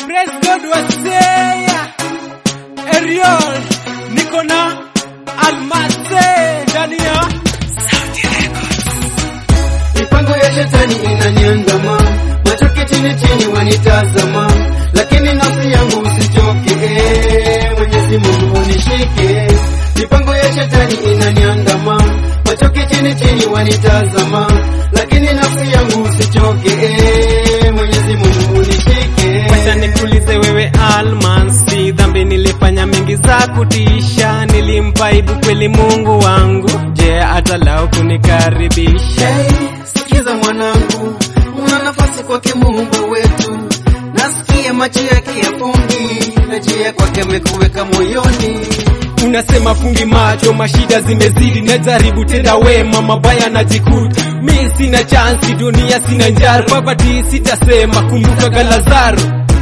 Praise God wasea Ariel niko na Almase ndani ya Mipango ya shetani inaniandama, machoke chini chini wanitazama, lakini nafsi yangu usichoke, eh, Mwenyezi Mungu unishike. Mipango ya shetani inaniandama, machoke chini chini wanitazama, lakini nafsi yangu usichoke, eh, Mwenyezi Mungu unishike. Wacha nikuulize wewe Almasi, dhambi nilifanya mingi za kutisha, nilimpa aibu kweli Mungu wangu, je atalau kunikaribisha? Hey, sikiza mwanangu, una nafasi kwake Muumba wetu. Nasikia macho yake ya fungi na njia kwake amekuweka moyoni. Unasema fungi macho, mashida zimezidi, najaribu tenda wema, mabaya najikuta mi sina chansi, dunia sina njaro, poverty sitasema, kumbuka Galazaro.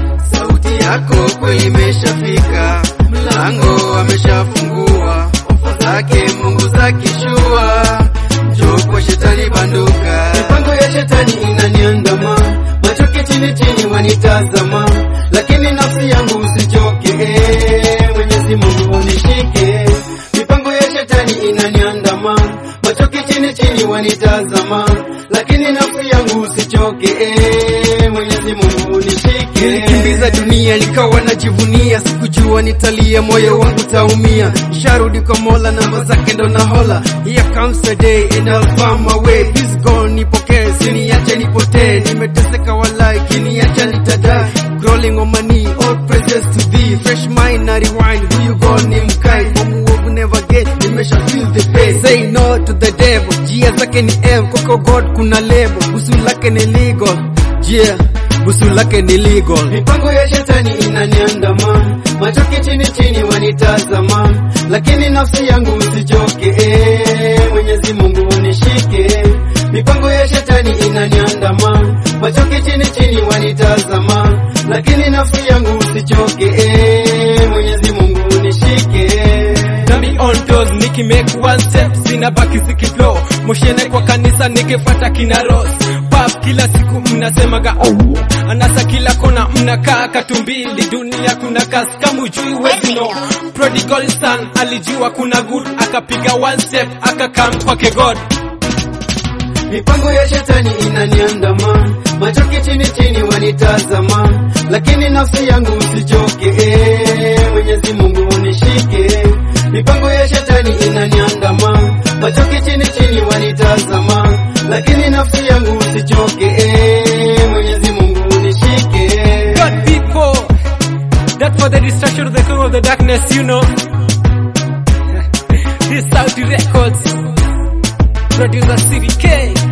Sauti yako kweli imeshafika, mlango ameshafungua, ofa zake Mungu zakishua, njoo kwa shetani banduka. Mipango ya shetani inaniandama, machoke chini chini wanitazama, lakini nafsi yangu usichoke, eh, Mwenyezi Mungu unishike. Mipango ya shetani inaniandama, machoke chini chini wanitazama, lakini nafsi yangu usichoke, eh, Mwenyezi Mungu unishike. Nilikimbiza dunia nikawa najivunia, sikujua nitalia, moyo wangu taumia. Sharudi kwa Mola, namba zake ndo nahola. Here comes the day and I'll find my way. Please God nipokee, siniache nipotee. Nimeteseka walai, kiniacha nitadai. Crawling on my knee, all praises to thee. Fresh mind na rewind, who you God ni mkai. Kwa muovu never get, nimesha feel the pain. Say no to the devil, njia zake ni M. Kwako God kuna lebo, busu lake ni legal. Yeah busu lake ni legal. Mipango ya shetani inaniandama, machoke chini chini wanitazama, lakini nafsi yangu usichoke, eh, Mwenyezi Mungu unishike. Mipango ya shetani inaniandama, machoke chini chini wanitazama, lakini nafsi yangu usichoke, eh, Mwenyezi Mungu unishike. Nami on toes niki make one step sina baki zikiflow moshene kwa kanisa nikifuata kina Rose pap kila siku mnasemaga oh. anasa kila kona mnakaa katumbili dunia kuna kasi kama ujui wezi no prodigal son alijua kuna good akapiga one step akakam kwake God Mipango ya shetani inaniandama, machoke chini chini wanitazama, lakini nafsi yangu usichoke, eh, Mwenyezi Mungu unishike. Mipango ya shetani inaniandama, machoke chini chini wanitazama, lakini nafsi yangu usichoke, eh, Mwenyezi Mungu unishike. God people that for the destruction of the king of the darkness you know this Saudi Records producer City K